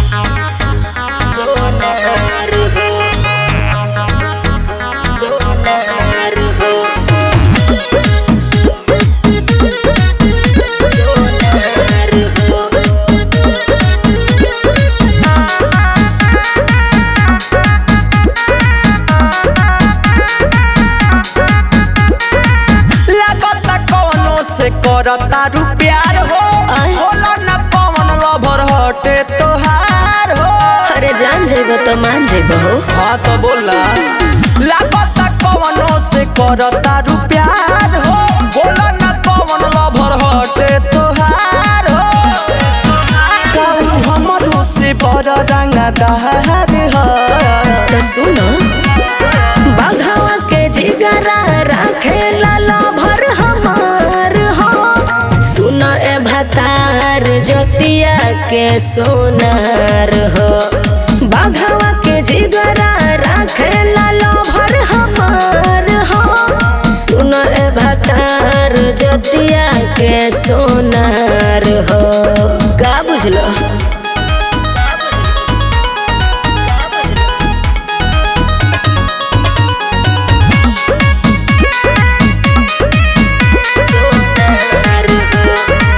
सोनार हो सोनार हो सोनार हो लागता कवनो से करता रू प्यार हो आय। होला न कवन लभर हटे तोहार हो अरे जान जेब तो मान जेब हो हाँ तो बोला लागता कवनो से करता रू प्यार हो होला न कवन लभर हटे तोहार हो कहू हमरो से बड़ रंगा दहार हो तो सुनो बाघावा के जिगरा राखे लाला भर हमार हो सुनो ए भतार जतिया के सोनार हो बाघावा के जिगरा राखे लाला भर हमार हो सुनो ए भतार जतिया के सोनार हो का बुझलो सोनार हो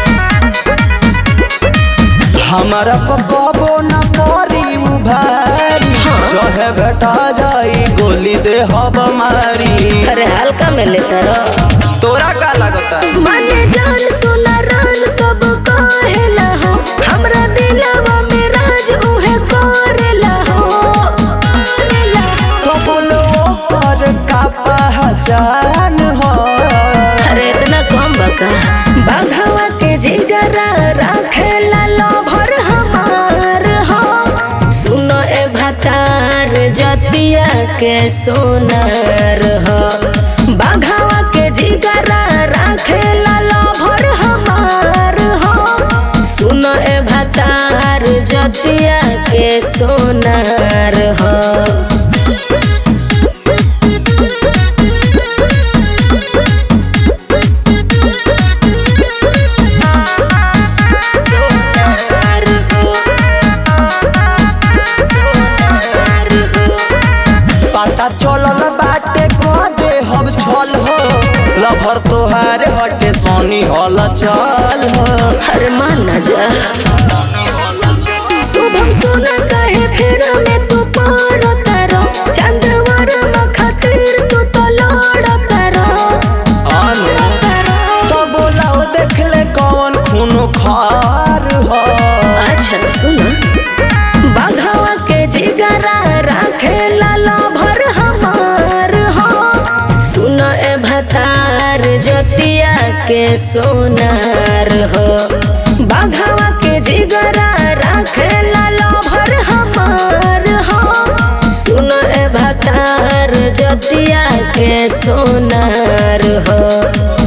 हमारा पकबो न परी उभारी जहे बेटा जाई गोली दे हब मारी अरे हल्का में लेता रहो तोरा का लगता माने जान सुना रान सब कहेला हो हमरा दिलवा में राज उहे करेला हो करेला हो। कबुलो पर का पहचान हो अरे इतना कम बका बाघवा के जिगरा राखेला लोभर हमार हो सुनो ए भतार जतिया के सोनार हो बाघवा के जिगरा राखेला लोभर हमार हो सुनो ए भतार जतिया के सोनार हो सोनार हो सोनार हो पता चलल बाटे को दे हब छल हो लभर तोहार हटे सोनी हल चल हो हर मान न जा शुभम सोना कहे फिर में तू पारो तारो चंदवर में खातिर तू तो लड़ तारो आनो तो बोलाओ देख ले कौन खून खार हो अच्छा सुना बाघवा के जिगरा राखे लाला भर हमार हो सुनो ए भतार जतिया के सोनार हो बाघवा के जिगरा राखे लाला भर हमार हो सुनो ए भतार जतिया के सोनार हो